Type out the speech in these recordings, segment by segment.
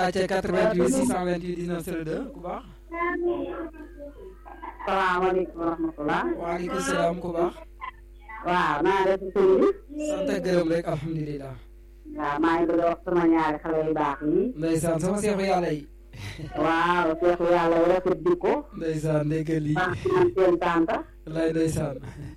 acca 88 628 19 02 ku baax salaamaaleykum wa rahmatulah. waaleykum salaam ku baax waaw naa def sëñ bi. sant ak gërëm rek alhamdulilah waaw maa ngi bëgg a wax sama ñaari xale yu baax yi. ndeysaan sama seexu yàlla yi waaw seexu yàlla yi rafet jikko. ndeysaan ndéggal lii baax man seen tànta. lay ndeysaan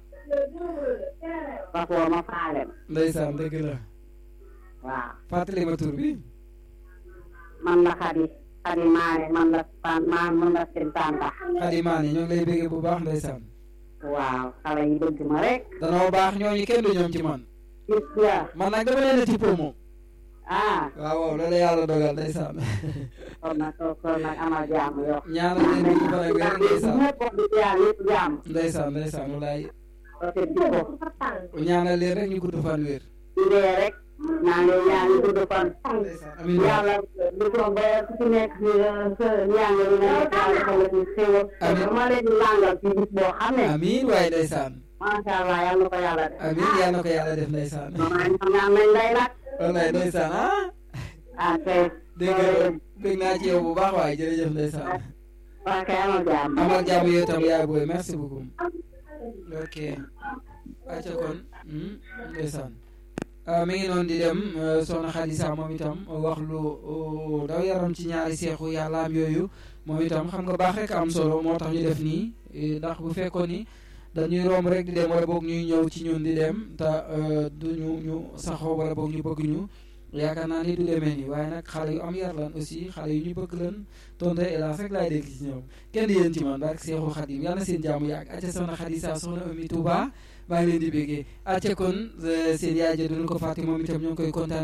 Bafoo ma faale ma. ndeysaan dëgg la waaw fàttali ma tur bi man la Xadi. Xadi Maane man la tan maan man la seen tànta. Xadi Maane ñoo ngi lay béggee bu baax ndeysaan waaw xale yi bëgg ma rek. danoo baax ñooñu kenn du ñoom ci man gis nga. man nag dama leen a tippoo moom ah waaw waaw loolu yàlla dogal ndeysaan kon nag kon nag amal jàmm yow. ñaanal leen ñu fan ak wér ndeysaan ñëpp wax dëgg yàlla yëpp jàmm. ndeysaan ndeysaan walaay rafet jikko. ñaanal leen rek ñu gudd fan wér di dee rek. naa ngi ñaan ñu gudd fan. ndeysaan amiin waay yàlla du ko ba ku ci nekk ci sa njàng li nga nekk yàlla defal la ci xéwal. Amiin. dama leen di langal ci bis boo xam ne. amiin waay ndeysaan macha allah yal na ko yàlla def. amiin yal na ko yàlla def ndeysaan maman ñoom ñaan nañ lay nag. wallaay ndeysaan ah ah kay. dégg nga dégg naa ci yow bu baax waay jërëjëf ndeysaan waa kay amal jàmm. amal jàmm yow tam yaay booy merci beaucoup ok acca kon hmm, ndeysaan ah, mi ngi noonu di dem euh, soxna Xadisa moom itam wax lu uh, daw yaram ci ñaari seexu yàlla am yooyu moom itam xam nga baax rek am solo moo tax ñu def nii eh, ndax bu fekkoon ni dañuy romb rek di dem wala boog ñuy ñëw ci ñun di dem te euh, du ñu ñu saxoo wala boog ñu bëgg ñu yaakaar naa ni du demee nii waaye nag xale yu am yar lan aussi xale yu ñu bëgg lan tonte hélas rek laay dégg ci ñoom kenn di yéen ci man barke Seexul Xadim yàlla na seen jàmm yàgg acca soxna Xadisa soxna Ami Touba maa ngi leen di béggee acca kon euh, seen yaay ja duñu ko fàtte moom itam ñoo ngi koy kontaan